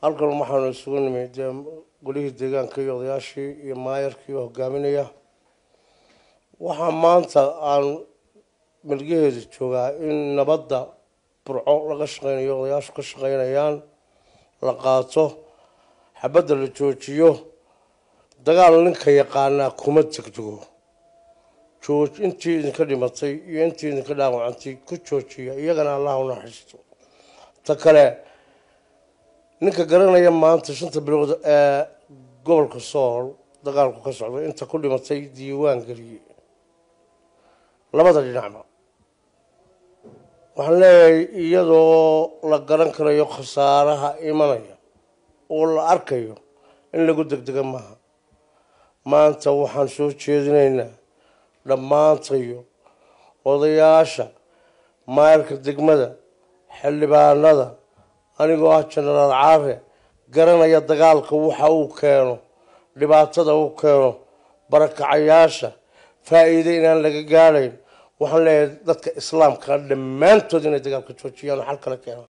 halkan waxaanu isugu nimid dee golihii deegaanka iyo odayaashii iyo maayarkii oo hogaaminaya waxaa maanta aan milgaheeda joogaa in nabadda burco laga shaqeynayo odayaashu ka shaqeynayaan la qaato xabadda la joojiyo dagaal ninka yaqaanaa kuma degdego jooj intii idinka dhimatay iyo intii idinka dhaawacantay ku joojiya iyagana allah u naxariisto ta kale ninka garanaya maanta shanta bilood ee gobolka sool dagaalku ka socday inta ku dhimatay diiwaan geliyey labada dhinacba waxaan leeyahay iyadoo la garan karayo khasaaraha imanaya oo la arkayo in lagu degdega maaha maanta waxaan soo jeedinaynaa dhammaantayo odayaasha maayarka degmada xildhibaanada anigoo ah jenaraal caare garanaya dagaalka waxa uu keeno dhibaatada uu keeno barakacayaasha faa-iide inaan laga gaadhayn waxaan leeyahay dadka islaamka dhammaantood inay dagaalka joojiyaan oo xal kala keenaan